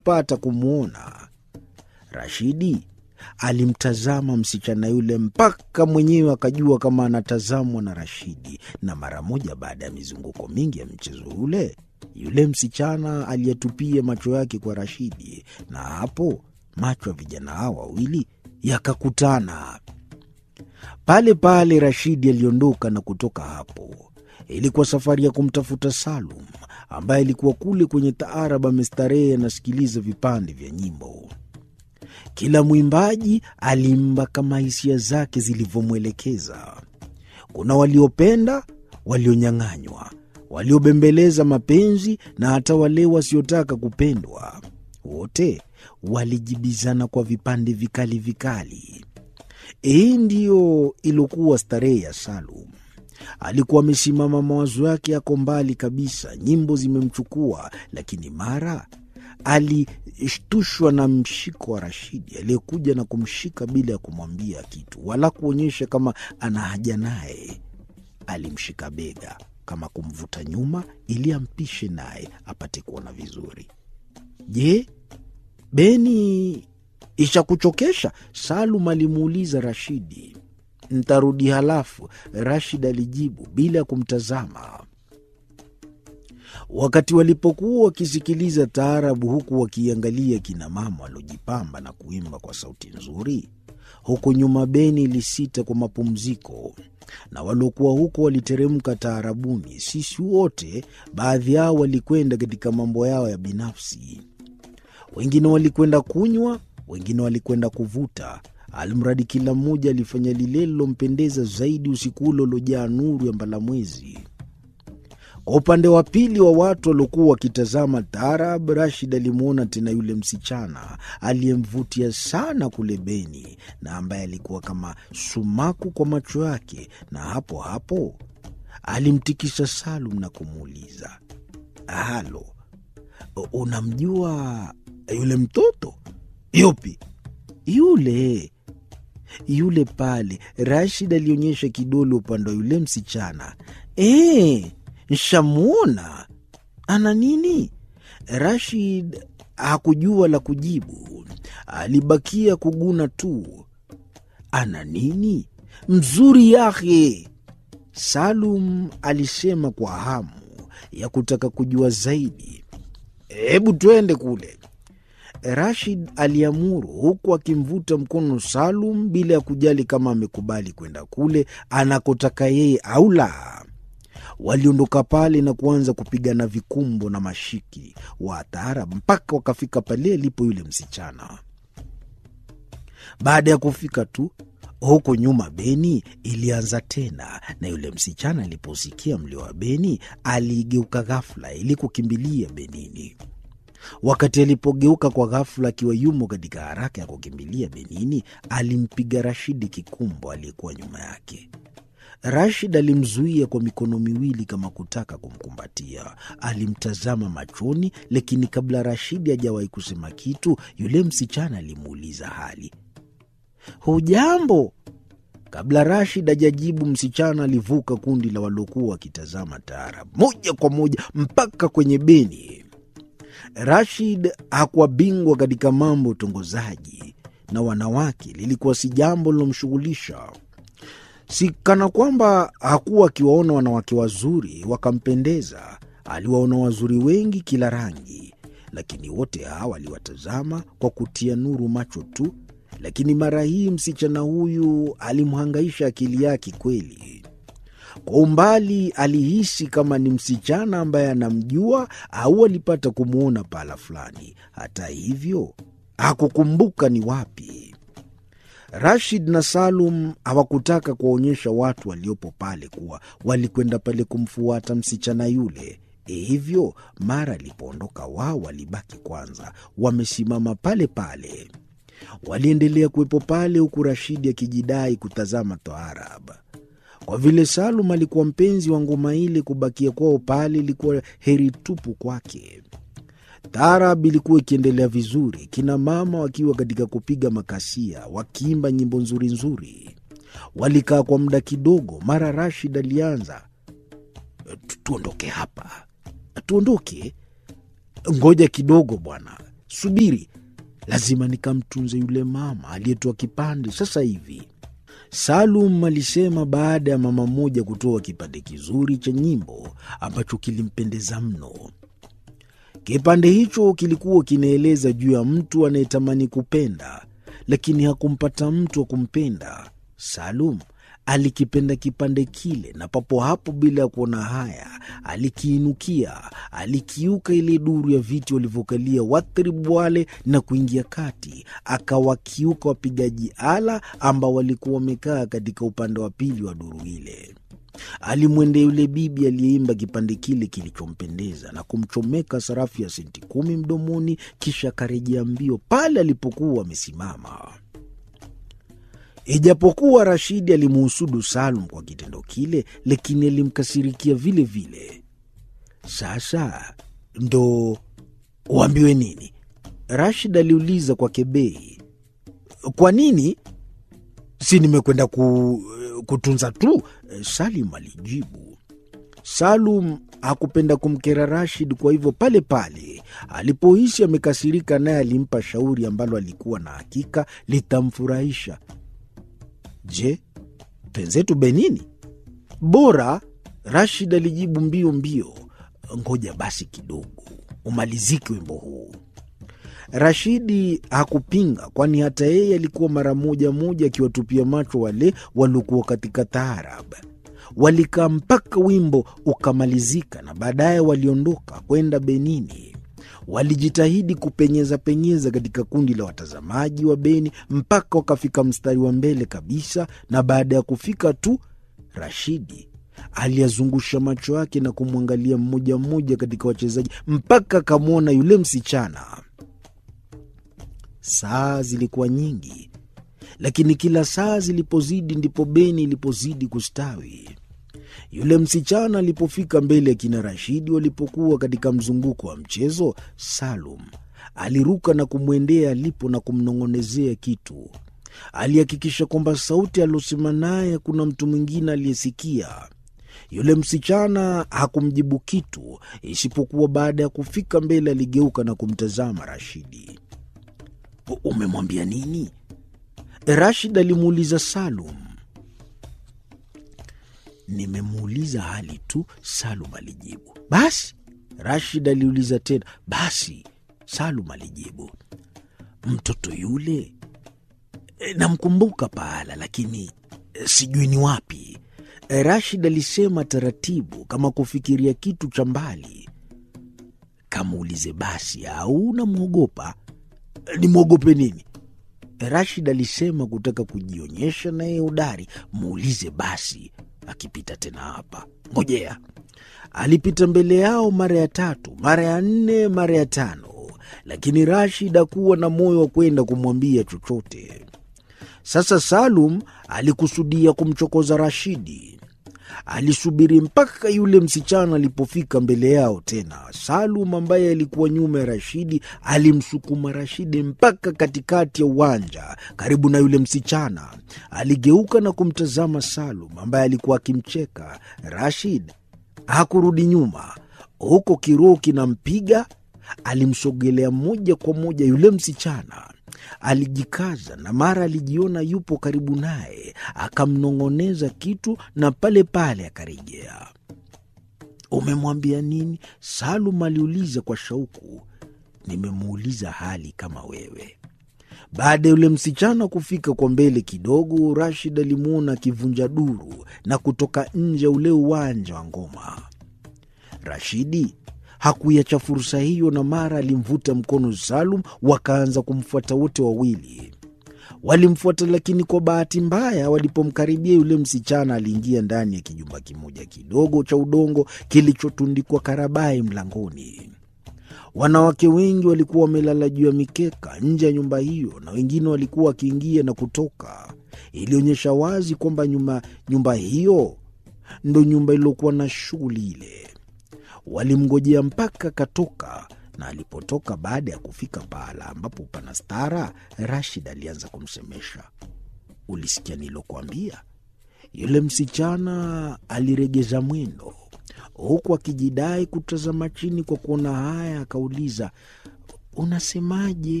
pata kumwona. Rashidi alimtazama msichana yule mpaka mwenyewe akajua kama anatazamwa na Rashidi, na mara moja baada ya mizunguko mingi ya mchezo ule, yule msichana aliyetupia macho yake kwa Rashidi, na hapo macho ya vijana hao wawili yakakutana. Pale pale Rashidi aliondoka na kutoka hapo. Ilikuwa safari ya kumtafuta Salum ambaye alikuwa kule kwenye taarab amestarehe anasikiliza vipande vya nyimbo. Kila mwimbaji alimba kama hisia zake zilivyomwelekeza. Kuna waliopenda, walionyang'anywa, waliobembeleza mapenzi na hata wale wasiotaka kupendwa. Wote walijibizana kwa vipande vikali vikali. Hii ndiyo iliokuwa starehe ya Salum. Alikuwa amesimama, mawazo yake yako mbali kabisa, nyimbo zimemchukua, lakini mara alishtushwa na mshiko wa Rashidi aliyekuja na kumshika bila ya kumwambia kitu wala kuonyesha kama ana haja naye. Alimshika bega kama kumvuta nyuma ili ampishe naye apate kuona vizuri. Je, Beni ishakuchokesha? Salum alimuuliza Rashidi. Ntarudi halafu, Rashid alijibu bila ya kumtazama. Wakati walipokuwa wakisikiliza taarabu huku wakiangalia kina mama waliojipamba na kuimba kwa sauti nzuri, huku nyuma Beni ilisita kwa mapumziko, na waliokuwa huko waliteremka taarabuni. Sisi wote, baadhi yao walikwenda katika mambo yao ya binafsi, wengine walikwenda kunywa, wengine walikwenda kuvuta Almradi kila mmoja alifanya lile lilompendeza zaidi usiku ule uliojaa nuru ya mbalamwezi. Kwa upande wa pili wa watu waliokuwa wakitazama taarab, Rashid alimwona tena yule msichana aliyemvutia sana kule Beni na ambaye alikuwa kama sumaku kwa macho yake, na hapo hapo alimtikisa Salum na kumuuliza, halo, unamjua yule mtoto? Yupi? Yule yule pale. Rashid alionyesha kidole upande wa yule msichana. E, nshamwona. Ana nini? Rashid hakujua la kujibu, alibakia kuguna tu. Ana nini? Mzuri yake, Salum alisema kwa hamu ya kutaka kujua zaidi. Hebu twende kule. Rashid aliamuru huku akimvuta mkono Salum bila ya kujali kama amekubali kwenda kule anakotaka yeye au la. Waliondoka pale na kuanza kupigana vikumbo na mashiki wa taarab mpaka wakafika pale alipo yule msichana. Baada ya kufika tu huko nyuma, Beni ilianza tena, na yule msichana aliposikia mlio wa Beni aligeuka ghafula ili kukimbilia Benini. Wakati alipogeuka kwa ghafula, akiwa yumo katika haraka ya kukimbilia Benini, alimpiga Rashidi kikumbo aliyekuwa nyuma yake. Rashid alimzuia kwa mikono miwili kama kutaka kumkumbatia. Alimtazama machoni, lakini kabla Rashidi hajawahi kusema kitu, yule msichana alimuuliza hali, hujambo? Kabla Rashid hajajibu, msichana alivuka kundi la waliokuwa wakitazama taarab moja kwa moja mpaka kwenye Beni. Rashid hakuwa bingwa katika mambo ya utongozaji na wanawake, lilikuwa si jambo lilomshughulisha. Si kana kwamba hakuwa akiwaona wanawake wazuri wakampendeza. Aliwaona wazuri wengi kila rangi, lakini wote hawa aliwatazama kwa kutia nuru macho tu. Lakini mara hii msichana huyu alimhangaisha akili yake kweli. Kwa umbali alihisi kama ni msichana ambaye anamjua au alipata kumwona pahala fulani. Hata hivyo hakukumbuka ni wapi. Rashid na Salum hawakutaka kuwaonyesha watu waliopo pale kuwa walikwenda pale kumfuata msichana yule. Hivyo mara alipoondoka wao walibaki kwanza wamesimama pale pale. Waliendelea kuwepo pale huku Rashidi akijidai kutazama taarab. Kwa vile Salum alikuwa mpenzi wa ngoma ile, kubakia kwao pale ilikuwa heri tupu kwake. Taarab ilikuwa ikiendelea vizuri, kina mama wakiwa katika kupiga makasia, wakiimba nyimbo nzuri nzuri. Walikaa kwa muda kidogo, mara Rashid alianza, tuondoke hapa, tuondoke. Ngoja kidogo bwana, subiri, lazima nikamtunze yule mama aliyetoa kipande sasa hivi. Salum alisema baada ya mama mmoja kutoa kipande kizuri cha nyimbo ambacho kilimpendeza mno. Kipande hicho kilikuwa kinaeleza juu ya mtu anayetamani kupenda, lakini hakumpata mtu wa kumpenda. Salum alikipenda kipande kile, na papo hapo, bila ya kuona haya, alikiinukia, alikiuka ile duru ya viti walivyokalia wathiribu wale na kuingia kati, akawakiuka wapigaji ala ambao walikuwa wamekaa katika upande wa pili wa duru ile. Alimwendea yule bibi aliyeimba kipande kile kilichompendeza na kumchomeka sarafu ya senti kumi mdomoni, kisha akarejea mbio pale alipokuwa amesimama. Ijapokuwa Rashidi alimuhusudu Salum kwa kitendo kile, lakini alimkasirikia vile vile. Sasa ndo uambiwe nini? Rashid aliuliza kwa kebei. Kwa nini? Si nimekwenda ku, kutunza tu, Salim alijibu. Salum hakupenda kumkera Rashid, kwa hivyo pale pale alipohisi amekasirika, naye alimpa shauri ambalo alikuwa na hakika litamfurahisha. Je, penzetu Benini? Bora, Rashid alijibu mbio mbio. Ngoja basi kidogo umalizike wimbo huu. Rashidi hakupinga, kwani hata yeye alikuwa mara moja moja akiwatupia macho wale waliokuwa katika taarab. Walikaa mpaka wimbo ukamalizika, na baadaye waliondoka kwenda Benini. Walijitahidi kupenyeza penyeza katika kundi la watazamaji wa Beni mpaka wakafika mstari wa mbele kabisa, na baada ya kufika tu, Rashidi aliyazungusha macho yake na kumwangalia mmoja mmoja katika wachezaji mpaka akamwona yule msichana. Saa zilikuwa nyingi, lakini kila saa zilipozidi ndipo Beni ilipozidi kustawi. Yule msichana alipofika mbele ya kina Rashidi walipokuwa katika mzunguko wa mchezo, Salum aliruka na kumwendea alipo na kumnong'onezea kitu. Alihakikisha kwamba sauti aliosema naye kuna mtu mwingine aliyesikia. Yule msichana hakumjibu kitu, isipokuwa baada ya kufika mbele aligeuka na kumtazama Rashidi. Umemwambia nini? Rashid alimuuliza Salum. Nimemuuliza hali tu, Salum alijibu. Basi? Rashid aliuliza tena. Basi? Salum alijibu. Mtoto yule e, namkumbuka pahala, lakini e, sijui ni wapi. E, Rashid alisema taratibu, kama kufikiria kitu cha mbali. Kamuulize basi, au namwogopa? E, nimwogope nini? Rashid alisema kutaka kujionyesha naye udari. Muulize basi akipita tena hapa, ngojea. Alipita mbele yao mara ya tatu, mara ya nne, mara ya tano, lakini Rashid hakuwa na moyo wa kwenda kumwambia chochote. Sasa Salum alikusudia kumchokoza Rashidi. Alisubiri mpaka yule msichana alipofika mbele yao tena. Salum ambaye alikuwa nyuma ya Rashidi alimsukuma Rashidi mpaka katikati ya uwanja karibu na yule msichana. Aligeuka na kumtazama Salum ambaye alikuwa akimcheka. Rashid hakurudi nyuma, huko kiroho kinampiga. Alimsogelea moja kwa moja yule msichana alijikaza na mara alijiona yupo karibu naye, akamnong'oneza kitu na pale pale akarejea. Umemwambia nini? Salum aliuliza kwa shauku. Nimemuuliza hali kama wewe. Baada ya yule msichana kufika kwa mbele kidogo, Rashid alimwona akivunja duru na kutoka nje ya ule uwanja wa ngoma. Rashidi hakuiacha fursa hiyo, na mara alimvuta mkono Salum, wakaanza kumfuata wote wawili. Walimfuata, lakini kwa bahati mbaya, walipomkaribia yule msichana aliingia ndani ya kijumba kimoja kidogo cha udongo kilichotundikwa karabai mlangoni. Wanawake wengi walikuwa wamelala juu ya mikeka nje ya nyumba hiyo, na wengine walikuwa wakiingia na kutoka. Ilionyesha wazi kwamba nyumba, nyumba hiyo ndo nyumba iliyokuwa na shughuli ile. Walimngojea mpaka akatoka, na alipotoka, baada ya kufika pahala ambapo pana stara, Rashid alianza kumsemesha. Ulisikia nilokuambia? Yule msichana aliregeza mwendo huku akijidai kutazama chini kwa kuona haya, akauliza, unasemaje?